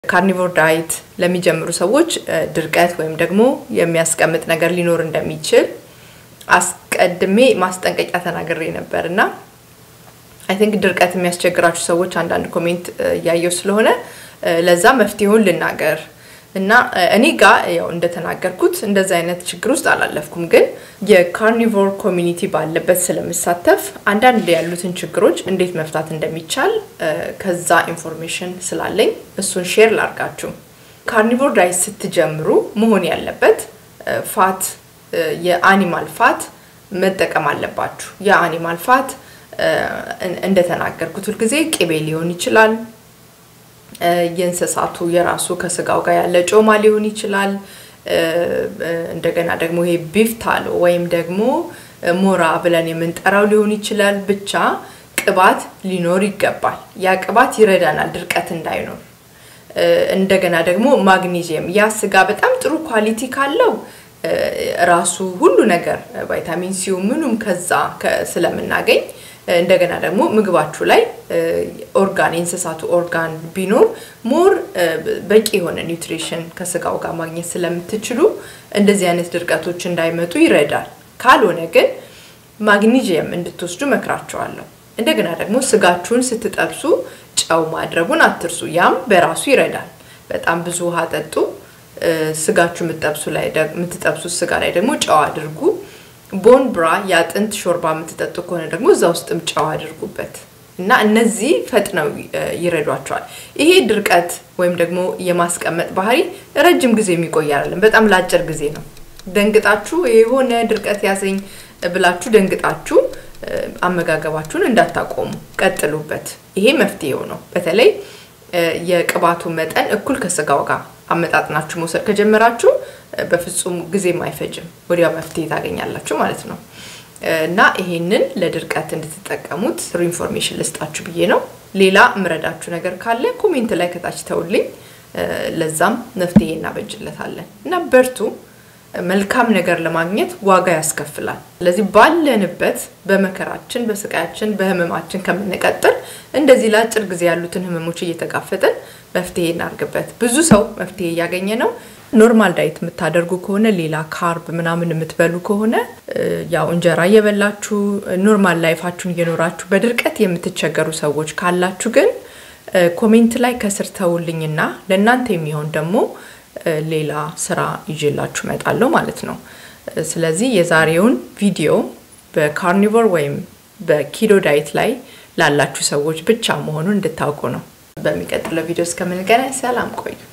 ካርኒቮር ዳይት ለሚጀምሩ ሰዎች ድርቀት ወይም ደግሞ የሚያስቀምጥ ነገር ሊኖር እንደሚችል አስቀድሜ ማስጠንቀቂያ ተናግሬ ነበር እና አይ ቲንክ ድርቀት የሚያስቸግራችሁ ሰዎች አንዳንድ ኮሜንት እያየው ስለሆነ ለዛ መፍትሄውን ልናገር እና እኔ ጋ ያው እንደተናገርኩት እንደዚ አይነት ችግር ውስጥ አላለፍኩም፣ ግን የካርኒቮር ኮሚኒቲ ባለበት ስለምሳተፍ አንዳንድ ያሉትን ችግሮች እንዴት መፍታት እንደሚቻል ከዛ ኢንፎርሜሽን ስላለኝ እሱን ሼር ላርጋችሁ። ካርኒቮር ዳይት ስትጀምሩ መሆን ያለበት ፋት የአኒማል ፋት መጠቀም አለባችሁ። የአኒማል ፋት እንደተናገርኩት ሁልጊዜ ቅቤ ሊሆን ይችላል የእንስሳቱ የራሱ ከስጋው ጋር ያለ ጮማ ሊሆን ይችላል። እንደገና ደግሞ ይሄ ቢፍታሎ ወይም ደግሞ ሞራ ብለን የምንጠራው ሊሆን ይችላል። ብቻ ቅባት ሊኖር ይገባል። ያ ቅባት ይረዳናል ድርቀት እንዳይኖር። እንደገና ደግሞ ማግኒዚየም፣ ያ ስጋ በጣም ጥሩ ኳሊቲ ካለው ራሱ ሁሉ ነገር ቫይታሚን ሲው ምኑም ከዛ ስለምናገኝ እንደገና ደግሞ ምግባችሁ ላይ ኦርጋን የእንስሳቱ ኦርጋን ቢኖር ሞር በቂ የሆነ ኒውትሪሽን ከስጋው ጋር ማግኘት ስለምትችሉ እንደዚህ አይነት ድርቀቶች እንዳይመጡ ይረዳል። ካልሆነ ግን ማግኒዥየም እንድትወስዱ መክራቸዋለሁ። እንደገና ደግሞ ስጋችሁን ስትጠብሱ ጨው ማድረጉን አትርሱ። ያም በራሱ ይረዳል። በጣም ብዙ ውሃ ጠጡ። ስጋችሁ የምትጠብሱት ስጋ ላይ ደግሞ ጨው አድርጉ። ቦን ብራ የአጥንት ሾርባ የምትጠጡ ከሆነ ደግሞ እዛ ውስጥም ጨው አድርጉበት እና እነዚህ ፈጥነው ይረዷቸዋል። ይሄ ድርቀት ወይም ደግሞ የማስቀመጥ ባህሪ ረጅም ጊዜ የሚቆይ አይደለም፣ በጣም ለአጭር ጊዜ ነው። ደንግጣችሁ የሆነ ድርቀት ያዘኝ ብላችሁ ደንግጣችሁ አመጋገባችሁን እንዳታቆሙ፣ ቀጥሉበት። ይሄ መፍትሄው ነው። በተለይ የቅባቱ መጠን እኩል ከስጋው ጋር አመጣጥናችሁ መውሰድ ከጀመራችሁ በፍጹም ጊዜም አይፈጅም፣ ወዲያው መፍትሄ ታገኛላችሁ ማለት ነው። እና ይሄንን ለድርቀት እንድትጠቀሙት ጥሩ ኢንፎርሜሽን ልስጣችሁ ብዬ ነው። ሌላ እምረዳችሁ ነገር ካለ ኮሜንት ላይ ከታች ተውልኝ፣ ለዛም መፍትሄ እናበጅለታለን። እና በርቱ። መልካም ነገር ለማግኘት ዋጋ ያስከፍላል። ስለዚህ ባለንበት በመከራችን፣ በስቃያችን፣ በህመማችን ከምንቀጥል እንደዚህ ለአጭር ጊዜ ያሉትን ህመሞች እየተጋፈጥን መፍትሄ እናርግበት። ብዙ ሰው መፍትሄ እያገኘ ነው። ኖርማል ዳይት የምታደርጉ ከሆነ ሌላ ካርብ ምናምን የምትበሉ ከሆነ ያው እንጀራ እየበላችሁ ኖርማል ላይፋችሁን እየኖራችሁ በድርቀት የምትቸገሩ ሰዎች ካላችሁ ግን ኮሜንት ላይ ከስር ተውልኝና ለእናንተ የሚሆን ደግሞ ሌላ ስራ ይዤላችሁ እመጣለሁ ማለት ነው። ስለዚህ የዛሬውን ቪዲዮ በካርኒቮር ወይም በኪዶ ዳይት ላይ ላላችሁ ሰዎች ብቻ መሆኑን እንድታውቁ ነው። በሚቀጥለው ቪዲዮ እስከምንገናኝ ሰላም ቆዩ።